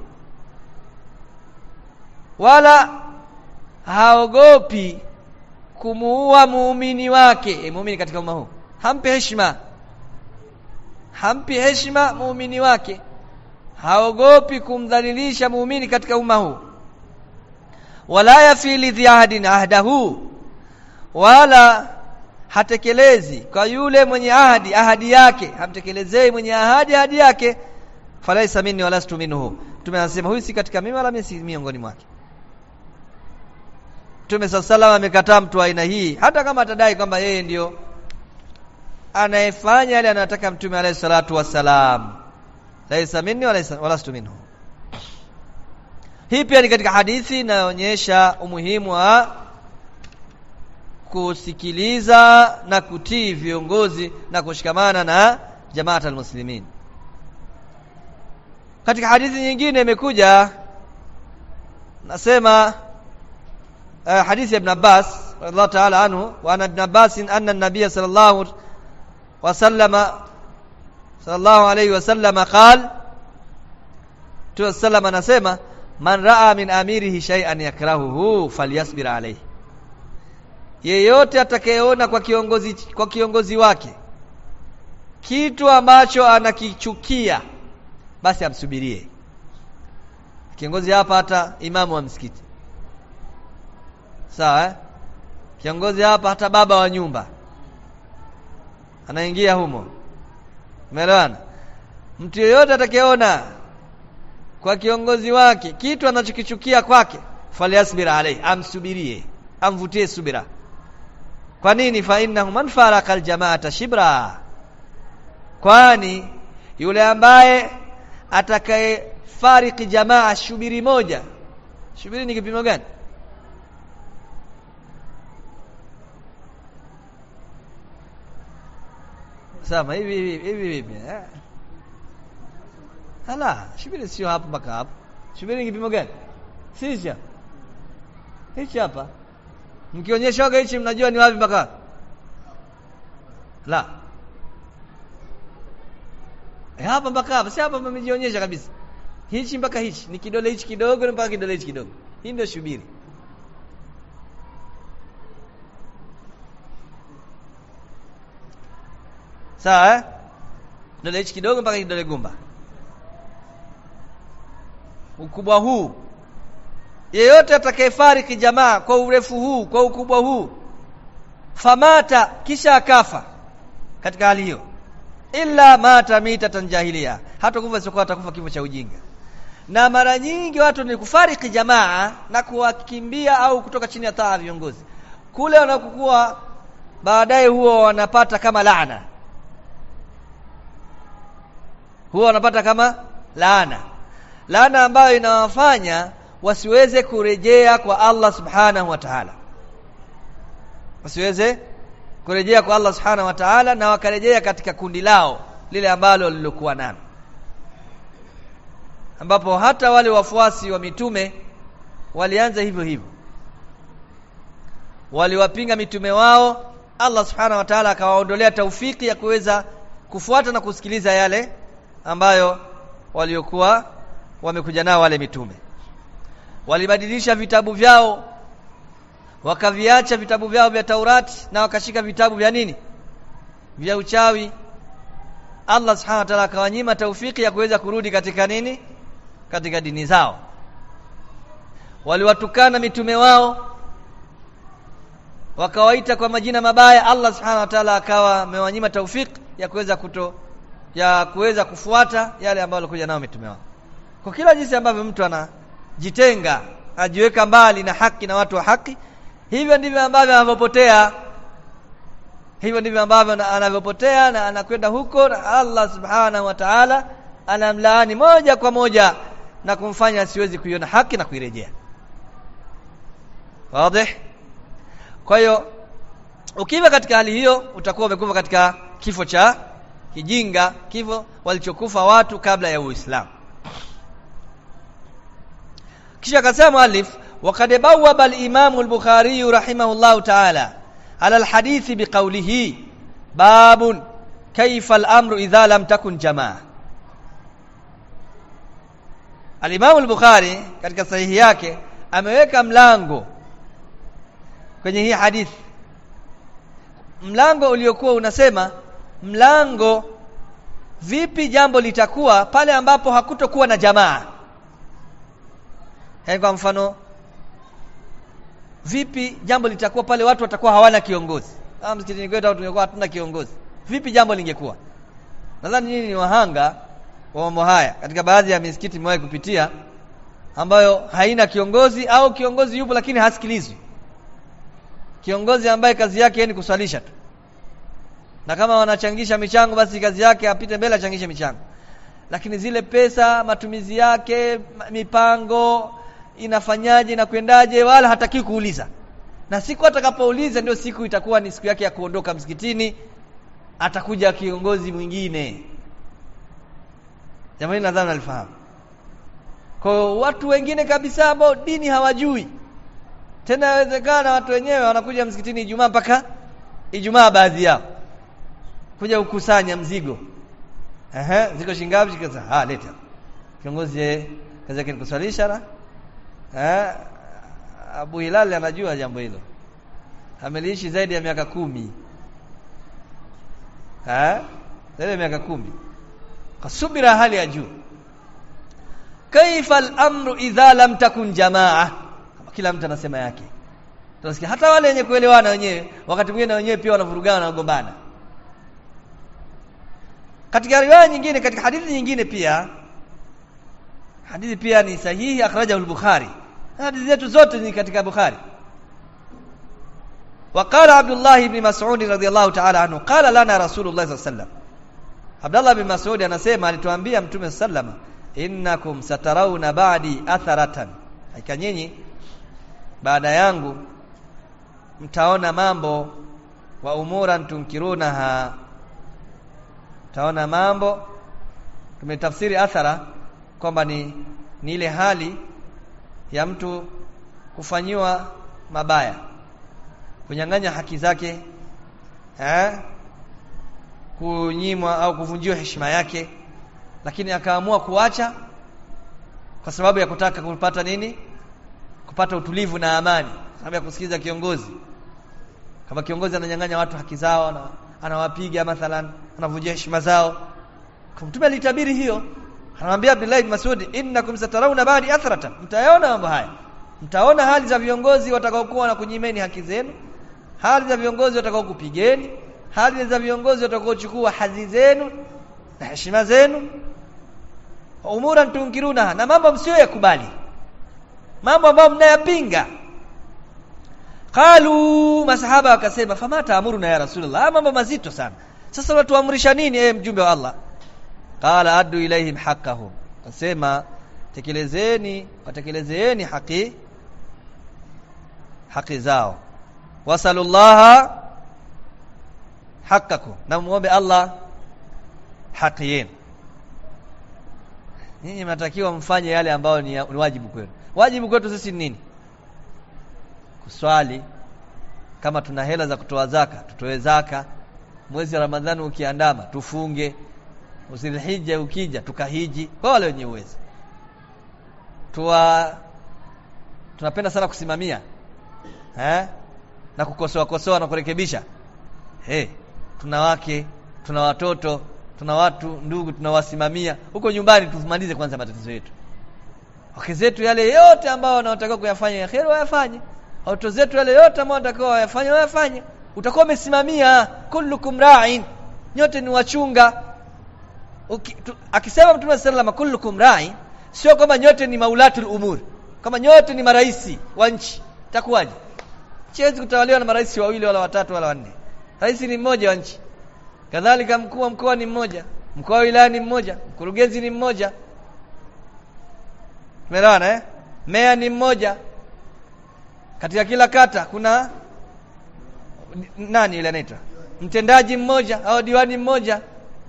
wala haogopi kumuua muumini wake e, muumini katika umma huu hampi heshima hampi heshima muumini wake haogopi kumdhalilisha muumini katika umma huu wala yafili dhi ahdin ahdahu wala hatekelezi kwa yule mwenye ahadi ahadi yake hamtekelezei mwenye ahadi ahadi yake falaisa minni walastu minhu Mtume anasema huyu si katika mimi wala mimi si miongoni mwake Mtume sallallahu amekataa mtu aina hii hata kama atadai kwamba yeye ndio anayefanya yale anayotaka Mtume alayhi salatu wassalam laisa minni walastu minhu hii pia ni katika hadithi inayoonyesha umuhimu wa kusikiliza na kutii viongozi na kushikamana na jamaat almuslimin katika hadithi nyingine imekuja nasema uh, hadithi ya ibn Abbas radhiallahu ta'ala anhu wa ana ibn Abbas anna an-nabiy sallallahu wa sallama sallallahu alayhi wa sallama qala tu sallama anasema man raa min amirihi shay'an yakrahuhu falyasbir alayhi yeyote atakayeona kwa kiongozi kwa kiongozi wake kitu ambacho anakichukia basi amsubirie kiongozi hapa hata imamu wa msikiti sawa eh? kiongozi hapa hata baba wa nyumba anaingia humo umeelewana mtu yeyote atakayeona kwa kiongozi wake kitu anachokichukia kwake falyasbir alayhi amsubirie amvutie subira kwa nini fa innahu man faraka aljamaata shibra kwani yule ambaye atakaye fariki jamaa shubiri moja shubiri ni kipimo gani Sama hivi hivi hivi hivi eh Hala, shubiri sio hapo mpaka hapo. Shubiri ni kipimo gani? Sisi Hichi hapa. Mkionyeshaga hichi mnajua ni wapi mpaka? La. E hapa mpaka hapa, si hapa mmejionyesha kabisa. Hichi mpaka hichi, ni kidole hichi kidogo mpaka kidole hichi kidogo. Hii ndio shubiri. Sawa eh? Kidole hichi kidogo mpaka kidole gumba. Ukubwa huu yeyote atakayefariki jamaa kwa urefu huu kwa ukubwa huu famata kisha akafa katika hali hiyo illa mata mitatan jahiliya hata kufa sio atakufa kifo cha ujinga na mara nyingi watu ni kufariki jamaa na kuwakimbia au kutoka chini ya taa viongozi kule wanakokuwa baadaye huwa wanapata kama laana huwa wanapata kama laana laana ambayo inawafanya wasiweze kurejea kwa Allah subhanahu wa ta'ala wasiweze kurejea kwa Allah subhanahu wa ta'ala na wakarejea katika kundi lao lile ambalo lilokuwa nalo ambapo hata wale wafuasi wa mitume walianza hivyo hivyo waliwapinga mitume wao Allah subhanahu wa ta'ala akawaondolea taufiki ya kuweza kufuata na kusikiliza yale ambayo waliokuwa wamekuja nao wale mitume walibadilisha vitabu vyao wakaviacha vitabu vyao vya Taurati na wakashika vitabu vya nini vya uchawi Allah subhanahu wa ta'ala akawanyima taufiki ya kuweza kurudi katika nini katika dini zao waliwatukana mitume wao wakawaita kwa majina mabaya Allah subhanahu wa ta'ala akawa amewanyima taufiki ya kuweza kuto ya kuweza kufuata yale ambayo walikuja nao mitume wao kwa kila jinsi ambavyo mtu anajitenga ajiweka mbali na haki na watu wa haki hivyo ndivyo ambavyo anavyopotea hivyo ndivyo ambavyo anavyopotea na anakwenda huko na Allah subhanahu wa ta'ala anamlaani moja kwa moja na kumfanya asiwezi kuiona haki na kuirejea wazi kwa hiyo ukiwa katika hali hiyo utakuwa umekufa katika kifo cha kijinga kifo walichokufa watu kabla ya Uislamu kisha akasema muallif وقد بوب الإمام البخاري رحمه الله تعالى على الحديث بقوله باب كيف الأمر إذا لم تكن جماعة Al-Imam al-Bukhari katika sahihi yake ameweka mlango kwenye hii hadithi mlango uliokuwa unasema mlango vipi jambo litakuwa pale ambapo hakutokuwa na jamaa yaani kwa mfano vipi jambo litakuwa pale watu watakuwa hawana kiongozi ah msikitini kwetu au tungekuwa hatuna kiongozi vipi jambo lingekuwa nadhani nyinyi ni wahanga wa mambo haya katika baadhi ya misikiti nimewahi kupitia ambayo haina kiongozi au kiongozi yupo lakini hasikilizwi kiongozi ambaye kazi yake ni kuswalisha tu na kama wanachangisha michango basi kazi yake apite mbele achangishe michango lakini zile pesa matumizi yake mipango inafanyaje na kwendaje wala hataki kuuliza na siku atakapouliza ndio siku itakuwa ni siku yake ya kuondoka msikitini atakuja kiongozi mwingine jamani nadhani nalifahamu kwa watu wengine kabisa ambao dini hawajui tena inawezekana watu wenyewe wanakuja msikitini Ijumaa mpaka Ijumaa baadhi yao kuja kukusanya mzigo ehe ziko shingapi kisa ah leta kiongozi kazi yake ni kuswalisha na eh Abu Hilal anajua jambo hilo ameliishi zaidi ya miaka kumi eh zaidi ya miaka kumi kasubira hali ya juu kaifa al-amru idha lam takun jamaa kila mtu anasema yake tunasikia hata wale wenye kuelewana wenyewe wakati mwingine wenyewe pia wanavurugana na kugombana katika riwaya nyingine katika hadithi nyingine pia hadithi pia ni sahihi akhrajahu al-bukhari hadithi zetu zote ni katika bukhari وقال عبد الله بن مسعود رضي الله تعالى عنه قال لنا رسول الله صلى الله عليه وسلم Abdullah bin Mas'ud anasema alituambia Mtume sallama innakum satarawna ba'di atharatan hakika nyinyi baada yangu mtaona mambo wa umuran tunkirunaha mtaona mambo tumetafsiri athara kwamba ni ni ile hali ya mtu kufanyiwa mabaya kunyang'anya haki zake eh kunyimwa au kuvunjiwa heshima yake lakini akaamua kuacha kwa sababu ya kutaka kupata nini kupata utulivu na amani sababu ya kusikiza kiongozi kama kiongozi ananyang'anya watu haki zao na anawapiga mathalan anavunjia heshima zao mtume alitabiri hiyo anamwambia Abdullah ibn Mas'ud innakum satarawna ba'di athratan mtayaona mambo haya mtaona hali za viongozi watakaokuwa na kunyimeni haki zenu hali za viongozi watakao kupigeni hali za viongozi watakaochukua hadhi zenu na heshima zenu umuran tunkiruna na mambo msio yakubali mambo ambayo mnayapinga qalu masahaba wakasema fama taamuruna ya rasulullah mambo mazito sana sasa unatuamrisha nini eh mjumbe wa Allah qala addu ilaihim haqqahum akasema tekelezeni watekelezeeni haki haki zao wasalullaha haqqakum na muombe Allah haki yenu nyinyi mnatakiwa mfanye yale ambayo ni, ni wajibu kwenu wajibu kwetu sisi ni nini kuswali kama tuna hela za kutoa zaka tutoe zaka mwezi wa ramadhani ukiandama tufunge usilhija ukija tukahiji kwa wale wenye uwezo tuwa tunapenda sana kusimamia eh? na kukosoa kosoa na kurekebisha hey, tuna wake tuna watoto tuna watu ndugu tunawasimamia huko nyumbani tumalize kwanza matatizo yetu wake zetu yale yote ambao wanaotakiwa kuyafanya ya kheri wayafanye watoto zetu yale yote ambao wanatakiwa wayafanye wayafanye utakuwa umesimamia kullukum ra'in nyote ni wachunga Uki, tu, akisema mtume sallallahu kullukum ra'in sio kwamba nyote ni maulatul umur kama nyote ni maraisi wa nchi itakuwaje siwezi kutawaliwa na marais wawili wala watatu wala wanne rais ni mmoja wa nchi kadhalika mkuu wa mkoa ni mmoja mkuu wa wilaya ni mmoja mkurugenzi ni mmoja tumeelewana eh meya ni mmoja katika kila kata kuna nani ile anaitwa mtendaji mmoja au diwani mmoja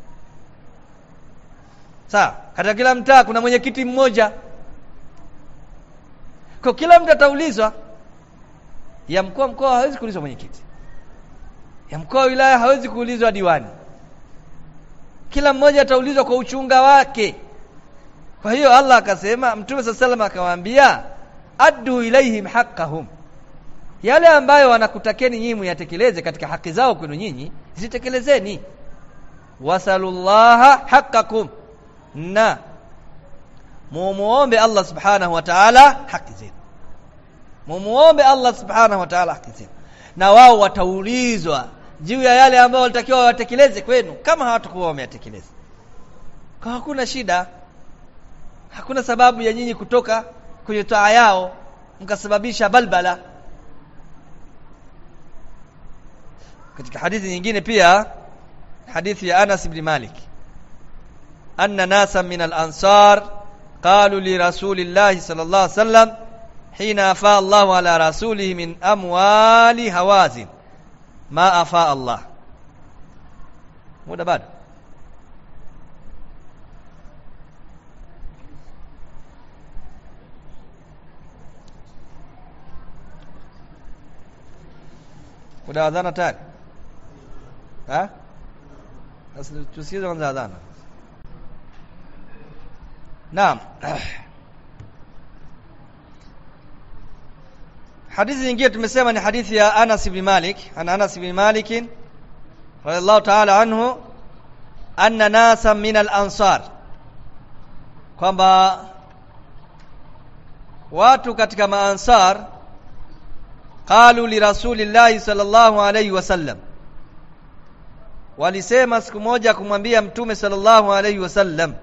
sawa katika kila mtaa kuna mwenyekiti mmoja kwa kila mtu ataulizwa ya mkuu wa mkoa hawezi kuulizwa mwenyekiti ya mkoa wa wilaya hawezi kuulizwa diwani kila mmoja ataulizwa kwa uchunga wake kwa hiyo Allah akasema mtume sasa sallam akawaambia addu ilaihim haqqahum yale ambayo wanakutakeni nyinyi muyatekeleze katika haki zao kwenu nyinyi zitekelezeni wasalullaha haqqakum na mumuombe Allah subhanahu wa ta'ala haki zenu mumuombe Allah subhanahu wa ta'ala haki zenu na wao wataulizwa juu ya yale ambayo walitakiwa watekeleze kwenu kama hawatakuwa wameyatekeleza kwa hakuna shida hakuna sababu ya nyinyi kutoka kwenye taa yao mkasababisha balbala katika hadithi nyingine pia hadithi ya Anas ibn Malik anna nasa min al-ansar qalu li rasulillahi sallallahu alaihi wasallam hina afa Allah ala rasulihi min amwali hawazin ma afa Allah muda bado muda wa adhana tayari ha sasa tusikize kwanza adhana naam hadithi nyingine tumesema ni hadithi ya Anas ibn Malik ana Anas ibn Malik radiyallahu ta'ala anhu anna nasa min al-ansar kwamba watu katika maansar qalu li rasulillahi sallallahu alayhi wasallam walisema siku moja kumwambia mtume sallallahu alayhi wasallam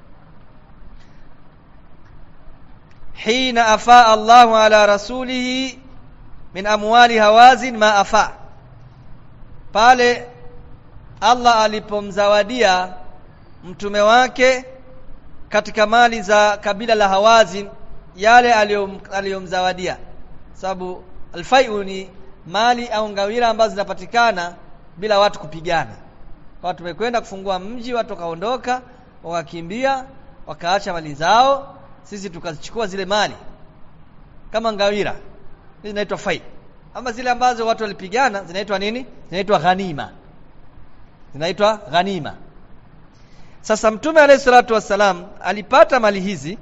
hina afaa Allahu ala rasulihi min amwali hawazin ma afa pale Allah alipomzawadia mtume wake katika mali za kabila la Hawazin yale aliyomzawadia sababu alfaiu ni mali au ngawira ambazo zinapatikana bila watu kupigana kwa tumekwenda kufungua mji watu wakaondoka wakakimbia wakaacha mali zao sisi tukazichukua zile mali kama ngawira zinaitwa fai ama zile ambazo watu walipigana zinaitwa nini zinaitwa ghanima zinaitwa ghanima sasa mtume alayhi salatu wassalam alipata mali hizi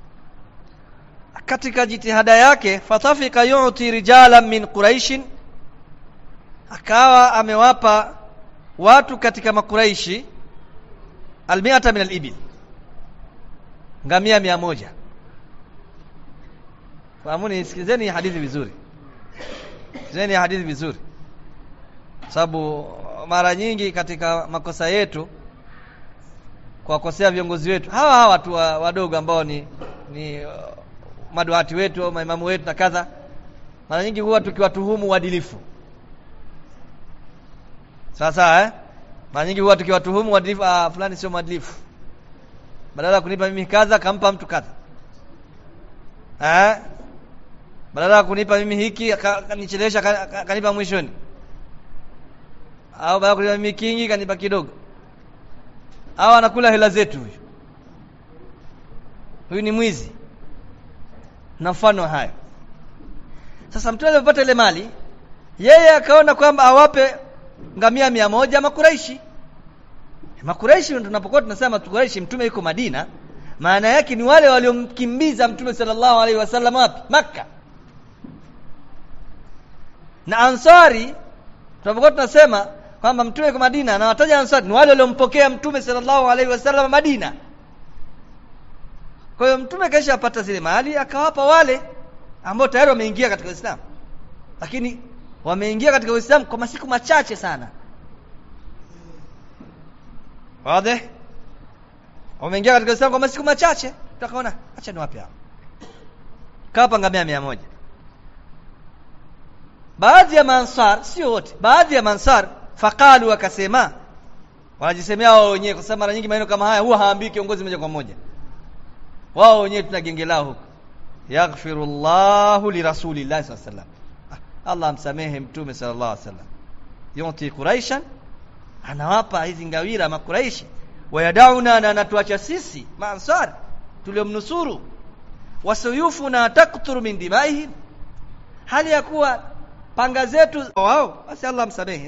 katika jitihada yake fatafika yu'ti rijalan min quraishin akawa amewapa watu katika makuraishi almiata min alibil ngamia mia moja fahamuni sikilizeni hadithi vizuri sikilizeni hadithi vizuri sababu mara nyingi katika makosa yetu kuwakosea viongozi wetu hawa hawa watu wadogo ambao ni ni uh, maduati wetu au maimamu wetu na kadha mara nyingi huwa tukiwatuhumu uadilifu sawa sawa eh mara nyingi huwa tukiwatuhumu uadilifu ah fulani sio mwadilifu badala ya kunipa mimi kadha kampa mtu kadha eh badala ya kunipa mimi hiki kanichelewesha kanipa mwishoni au badala ya kunipa mimi kingi kanipa kidogo au anakula hela zetu huyo huyu ni mwizi na mfano hayo sasa mtume alipopata ile mali yeye akaona kwamba awape ngamia mia moja makuraishi makuraishi ndio tunapokuwa tunasema makuraishi mtume yuko Madina maana yake ni wale waliomkimbiza mtume sallallahu alaihi wasallam wapi maka na ansari tunapokuwa tunasema kwamba mtume yuko Madina na wataja ansari ni wale waliompokea mtume sallallahu alaihi wasallam Madina kwa hiyo mtume kaisha apata zile mali akawapa wale ambao tayari wameingia katika Uislamu lakini wameingia katika Uislamu kwa masiku machache sana wazi wameingia katika Uislamu kwa masiku machache tutakaona acha niwape hao kapa ngamia mia moja baadhi ya mansar sio wote baadhi ya mansar faqalu wakasema wanajisemea wao wenyewe kwa sababu mara nyingi maneno kama haya huwa haambii kiongozi moja kwa moja wao wenyewe tuna genge lao huko yaghfirullahu lirasulillahi sallallahu alaihi wasallam Allah amsamehe mtume sallallahu alaihi wasallam yunti quraishan anawapa hizi ngawira makuraishi wayadauna na anatuacha sisi maansar tuliomnusuru wasuyufuna takturu min dimaihim hali ya kuwa panga zetu wao basi Allah amsamehe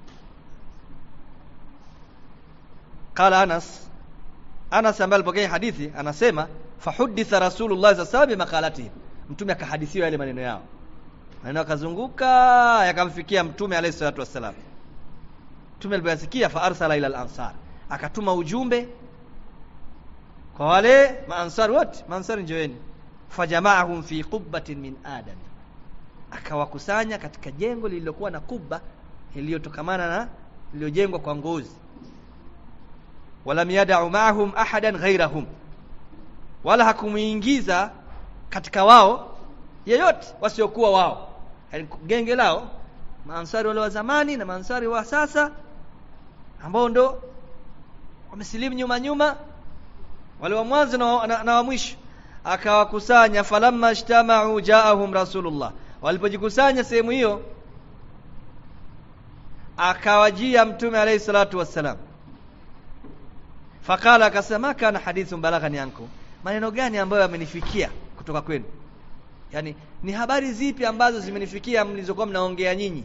qala Anas Anas ambaye alipokea hadithi anasema fahuditha Rasulullah sallallahu alaihi wasallam bimaqalatihim mtume akahadithiwa yale maneno yao maneno yakazunguka yakamfikia mtume alayhi salatu wassalam mtume alipoyasikia fa arsala ila al-ansar akatuma ujumbe kwa wale maansar wote maansar njoeni fajamaahum fi qubbatin min adam akawakusanya katika jengo lililokuwa na kubba iliyotokamana na iliyojengwa kwa ngozi walam yad'u ma'ahum ahadan ghayrahum wala hakumuingiza katika wao yeyote wasiokuwa wao yani genge lao maansari wale wa zamani na maansari wa sasa ambao ndo wamesilimu nyuma nyuma wale wa mwanzo na, na, na wa mwisho akawakusanya falamma ijtama'u ja'ahum rasulullah walipojikusanya sehemu hiyo akawajia mtume alayhi salatu wassalam fakala akasema kana hadithun balaghani anku maneno gani ambayo yamenifikia kutoka kwenu yani ni habari zipi ambazo zimenifikia mlizokuwa mnaongea nyinyi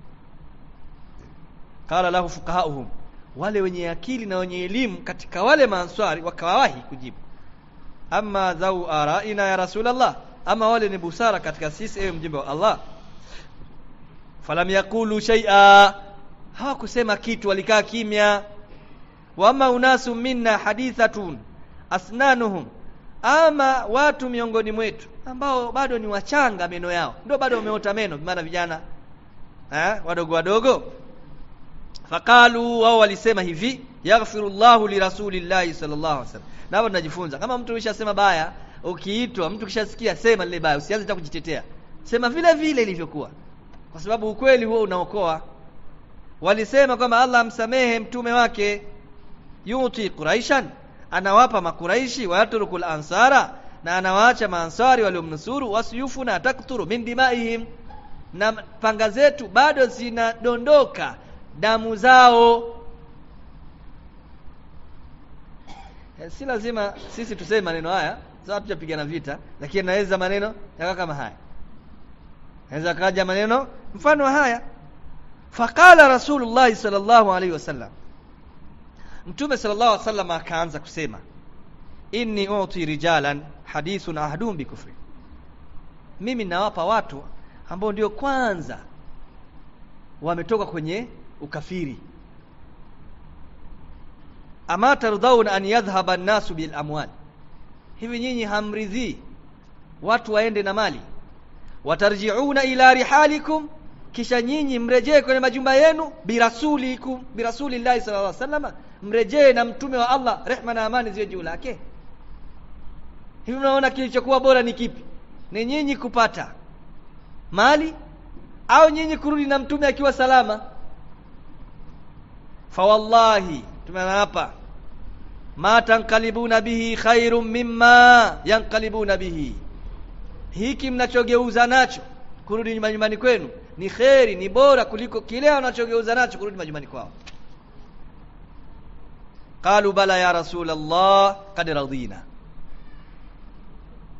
qala lahu fuqahauhum wale wenye akili na wenye elimu katika wale maanswari wakawahi kujibu amma dhau araina ya rasulullah ama wale ni busara katika sisi ewe mjumbe wa Allah falam yakulu shay'a hawakusema kitu walikaa kimya wama unasu minna hadithatun asnanuhum ama watu miongoni mwetu ambao bado ni wachanga meno yao ndio bado wameota meno maana vijana eh wadogo wadogo faqalu wao walisema hivi yaghfirullahu lirasulillahi sallallahu alaihi wasallam na hapo tunajifunza kama mtu umeshasema baya ukiitwa mtu kishasikia sema lile baya usianze hata kujitetea sema vile vile ilivyokuwa kwa sababu ukweli huo unaokoa walisema kwamba Allah amsamehe mtume wake yuti quraishan anawapa makuraishi wayatrukul ansara na anawaacha maansari waliomnusuru wasiyufu na takturu min dimaihim na panga zetu bado zinadondoka damu zao si lazima sisi tuseme maneno haya sawa tujapigana vita lakini naweza maneno yaka kama haya naweza kaja maneno mfano haya faqala rasulullah sallallahu alaihi wasallam mtume sallallahu alaihi wasallam akaanza kusema inni uti rijalan hadithun ahdum bikufri mimi nawapa watu ambao ndio kwanza wametoka kwenye ukafiri ama tardhauna an yadhhaba an-nasu bil amwal hivi nyinyi hamridhii watu waende na mali watarjiuna ila rihalikum kisha nyinyi mrejee kwenye majumba yenu birasulikum birasulillahi sallallahu alaihi wasallam mrejee na mtume wa Allah rehma na amani ziwe juu lake hivi mnaona kilichokuwa bora ni kipi ni nyinyi kupata mali au nyinyi kurudi na mtume akiwa salama fa wallahi tumeapa ma tanqalibuna bihi khairum mimma yanqalibuna bihi hiki mnachogeuza nacho kurudi majumbani kwenu ni kheri ni bora kuliko kile wanachogeuza nacho kurudi majumbani kwao qalu bala ya rasul allah qad radina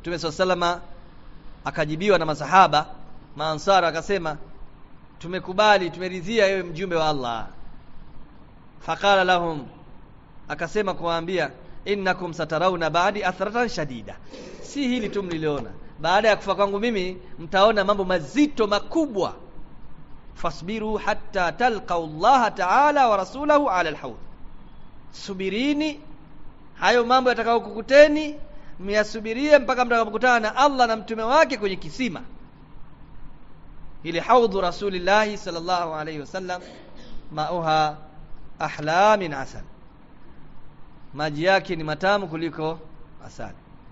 Mtume SAW akajibiwa na masahaba maansara akasema tumekubali tumeridhia ewe mjumbe wa Allah faqala lahum akasema kuwaambia innakum satarawna ba'di athratan shadida si hili tu mliliona baada ya kufa kwangu mimi mtaona mambo mazito makubwa fasbiru hatta talqau Allah ta'ala wa rasulahu ala alhawd subirini hayo mambo yatakayokukuteni myasubirie mpaka mtakapokutana na Allah na mtume wake kwenye kisima ili haudhu rasulillahi sallallahu alayhi wasallam mauha ahla min asal maji yake ni matamu kuliko asali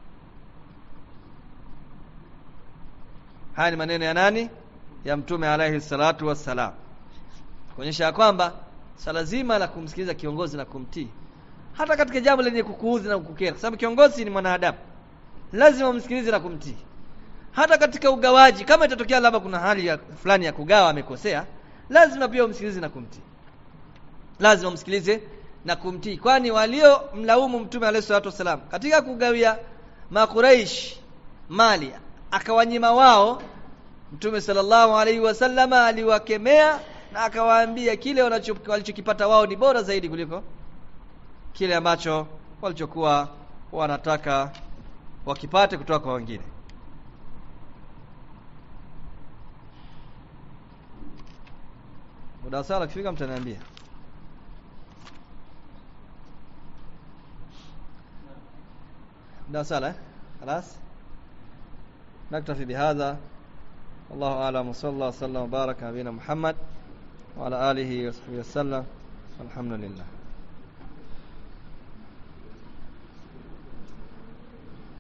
haya ni maneno ya nani ya mtume alayhi salatu wassalam kuonyesha kwamba swala zima la kumsikiliza kiongozi na kumtii hata katika jambo lenye kukuudhi na kukukera kwa sababu kiongozi ni mwanadamu lazima umsikilize na kumtii hata katika ugawaji kama itatokea labda kuna hali ya fulani ya kugawa amekosea lazima pia umsikilize na kumtii lazima umsikilize na kumtii kwani walio mlaumu mtume alayhi salatu wasalam katika kugawia makuraish mali akawanyima wao mtume sallallahu alaihi wasallama aliwakemea na akawaambia kile walichokipata wao ni bora zaidi kuliko kile ambacho walichokuwa wanataka wakipate kutoka kwa wengine muda sala kifika mtaniambia muda sala خلاص نكتفي بهذا الله اعلم وصلى الله وسلم وبارك على نبينا محمد وعلى اله وصحبه وسلم والحمد لله